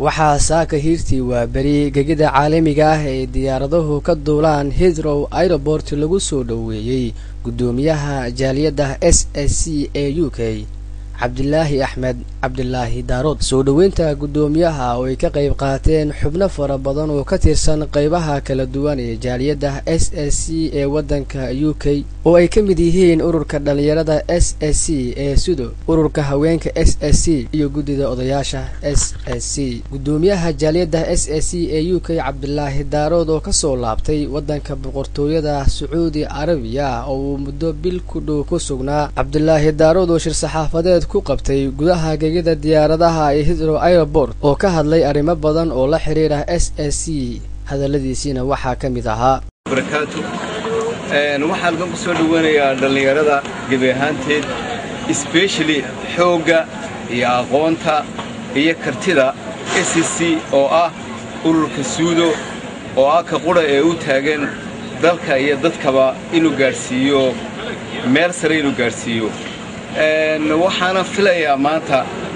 waxaa saaka hiirtii waa beri gegida caalamiga ah ee diyaaraduhu ka duulaan hidrow airobort lagu soo dhoweeyey guddoomiyaha jaaliyadda s s c ee u k cabdilaahi axmed cabdilaahi daarood soo dhoweynta guddoomiyaha oo ay ka qayb qaateen xubno fara badan oo ka tirsan qaybaha kala duwan ee jaaliyadda s s c ee waddanka u k oo ay ka mid yihiin ururka dhallinyarada s s c ee sudo ururka haweenka s s c iyo guddida odayaasha s s c guddoomiyaha jaaliyadda s s c ee u k cabdilaahi daarood oo kasoo laabtay waddanka boqortooyada sacuudi carabiya oo uu muddo bil ku dhow ku sugnaa cabdilaahi daarood oo shir saxaafadeed ku qabtay gudaha gegida diyaaradaha ee hidrow airobort oo ka hadlay arrimo badan oo la xidhiira s s c hadalladiisiina waxaa ka mid ahaa barakaatu waxaan ku soo dhoweynayaa dhallinyarada gebi ahaanteed sbeshali xoogga iyo aqoonta iyo kartida s c oo ah ururka suudo oo ah ka qudha ee u taagan dalka iyo dadkaba inuu gaadhsiiyo meel sare inuu gaadhsiiyo waxaana filayaa maanta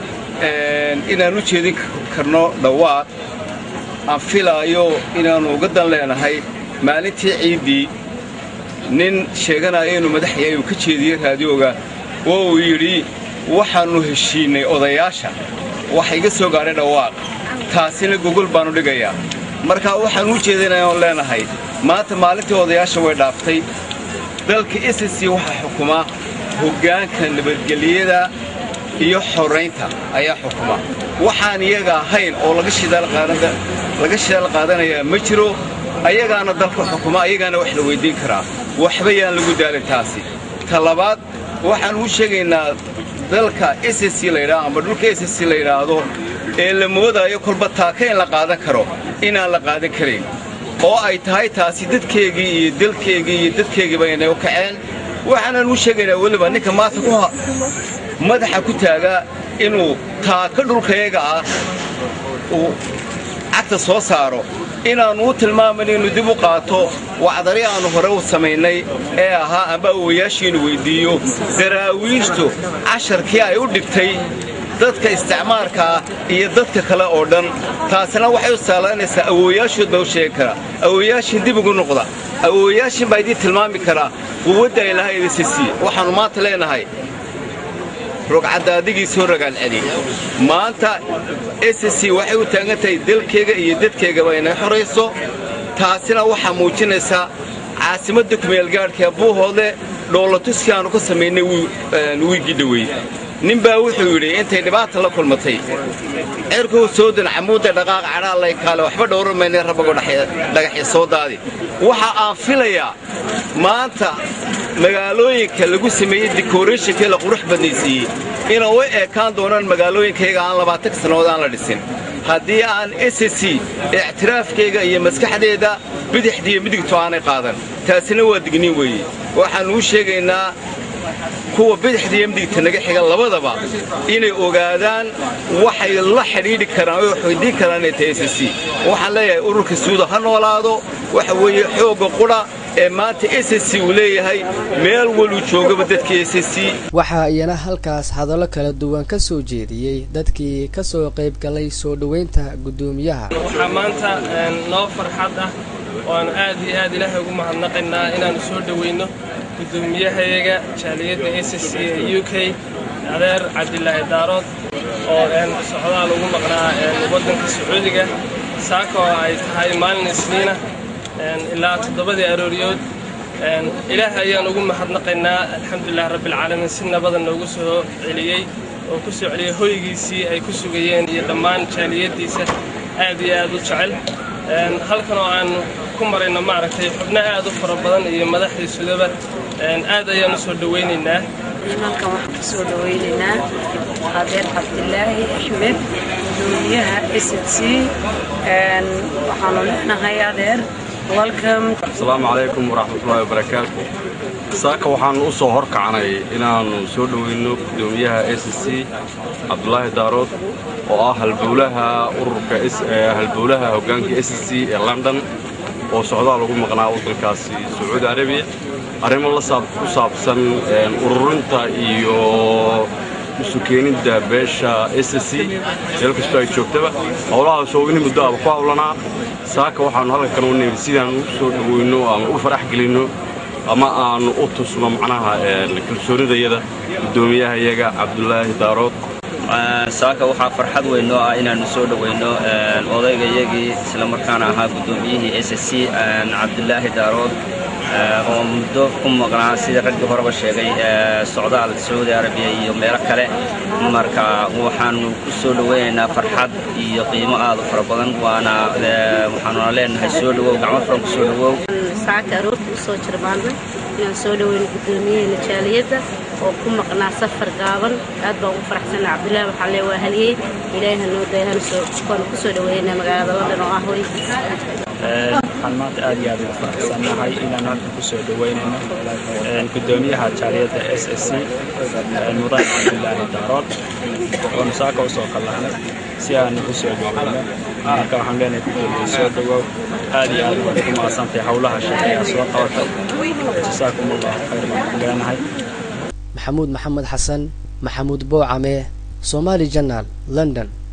inaan u jeedin karno dhawaaq aan filaayo inaannu uga dan leenahay maalintii ciiddii nin sheeganaya inuu madax yahay uu ka jeediyey raadiyooga oo uu yidhi waxaannu heshiinnay odayaasha waxa iga soo gaadhay dhawaaq taasina gogol baannu dhigayaa markaa waxaan u jeedinayoon leenahay maanta maalintii odayaasha way dhaaftay dalka s c waxaa xukumaa hoggaanka nabadgelyada iyo xoraynta ayaa xukuma waxaan iyaga ahayn oo laga shidaal qaadanayaa ma jiro ayagaana dalka xukuma ayagaana wax la weyddiin karaa waxba yaan lagu daalin taasi ta labaad waxaan u sheegaynaa dalka s c laydhaa ama dhulka s c la yidhaahdo ee la moodaayo kolba taaka in la qaadan karo inaan la qaadan karayn oo ay tahay taasi dadkeegii iyo dalkeegii iyo dadkeegiiba inay u kaceen waxaanan u sheegaynaa weliba ninka maanta ku madaxa ku taagaa inuu taaka dhulkayaga ah uu cagta soo saaro inaannu u tilmaaman inuu dib u qaato wacdari aannu hore u samaynay ee ahaa amba awowayaashiinu weyddiiyo daraawiishtu casharkii ay u dhigtay dadka isticmaalkaa iyo dadka kale oo dhan taasina waxay u saalaynaysaa awoowayaashood baa u sheegi karaa awoowayaashin dib ugu noqda awoowayaashin baa idiin tilmaami karaa quwadda ay lahayd s c waxaannu maanta leenahay rogcadaadigii soo ragaalceli maanta s c waxay u taagan tahay dalkeega iyo dadkeegaba inay xorayso taasina waxaa muujinaysaa caasimadda kumeelgaadhkaee buuhoodle dhoolatuskii aannu ka samaynay wiigii dhowey nin baa wuxuu yidhi intay dhibaata la kulmatay cirkuu soo dan camuudda dhaqaaq cadhaallay kaale waxba dhowran maynay rabagoo dhagaxya soo daadi waxa aan filayaa maanta magaalooyinka lagu sameeyey dikoreeshinkii la qurux badnaysiiyey inay u eekaan doonaan magaalooyinkayaga aan labaatanka sannadood aan la dhisin haddii aan s c ictiraafkayga iyo maskaxdeeda bidixdiiyo midigto aanay qaadan taasina waa digniin weeye waxaannu u sheegaynaa kuwa bidixdiiyo midigta naga xiga labadaba inay ogaadaan waxay la xidhiidhi karaan oo waxweydiin karaan inay tahay s c waxaan leeyahay ururka suuda ha noolaado waxa weeye xoogga qudha ee maanta s c uu leeyahay meel waluu joogaba dadka s c waxaa iyana halkaas hadallo kala duwan ka soo jeediyey dadkii ka soo qayb galay soo dhoweynta guddoomiyaha waxaa maanta noo farxad ah oan aad iyo aad ilaahay ugu mahadnaqaynaa inaannu soo dhoweyno guddoomiyahayaga jaaliyadda s c ee u k adeer cabdilaahi daarood oo socdaal ugu maqnaa waddanka sacuudiga saaka oo ay tahay maalin isniina ilaa toddobadii arooriyood ilaahay ayaan ugu mahadnaqaynaa alxamdulilah rabbialcaalamiin si nabada noogu soo celiyey oo ku soo celiyey hoygiisii ay ku sugayeen iyo dhammaan jaaliyaddiisa aad iyo aad u jecel halkan oo aan ku marayno maaragtay xubno aad u fara badan iyo madaxdiisudaba aad ayaan u soo dhowaynaynaa halkan waxaan ku soo dhowaynaynaa adeer cabdilaahi axmed guddoomiyaha s c waxaanu leenahay adeer asalaamu calaykum waraxmatullaahi wabarakaatu saaka waxaannu u soo horkacnay inaannu soo dhoweyno guddoomiyaha s c cabdulaahi daarood oo ah halbowlaha ururka halbowlaha hoggaanka s c ee london oo socdaal ugu maqnaa waddankaasi sacuudi arabiya arrimo ku saabsan ururinta iyo isu keenidda beesha s c meel kastoo ay joogtaba howlahaasoo in muddo aba ku hawlanaa saaka waxaannu halka kan u nimid sidaan u soo dhoweyno ama u farax gelinno ama aanu u tusno macnaha kalsoonidayada guddoomiyahayaga cabdulaahi daarood saaka waxaa farxad weyn noo ah inaannu soo dhoweyno odaygayagii islamarkaana ahaa guddoomiyihii s c cabdulaahi daarood oo muddo ku maqnaa sida raggii horeba sheegay socdaal sacuudi arabiya iyo meelo kale marka waxaannu ku soo dhoweynaynaa farxad iyo qiimo aad u fara badan waana waxaanuna leenahay soo dhowow gacmo furan ku soo dhowow saaka aroorta u soo jirmaanay inaan soo dhoweyno guddoomiyaheena jaaliyadda oo ku maqnaa safar gaaban aad baan ugu faraxsanaa cabdullaahi waxaa lee waa haliyey ilaahi hanoo dayahana waanu ku soo dhoweynaa magaalada london oo ah hoygiisa waxaan maanta aad iyo aad ugu faraxsannahay inaan halkan ku soo dhoweynayno guddoomiyaha jaaliyadda s s c mudan cabdulaahi daarood oonu saaka u soo kallahnay si aanu ku soo dhoweyno marka waxaan leenahay guddoomiye soo dhowow aad iyo aad waad ugu mahadsantahay howlaha shaqeeyaa soo qabatay jasaakum allahu khayr baan ku leenahay maxamuud maxamed xasan maxamuud boocame somaali janaal london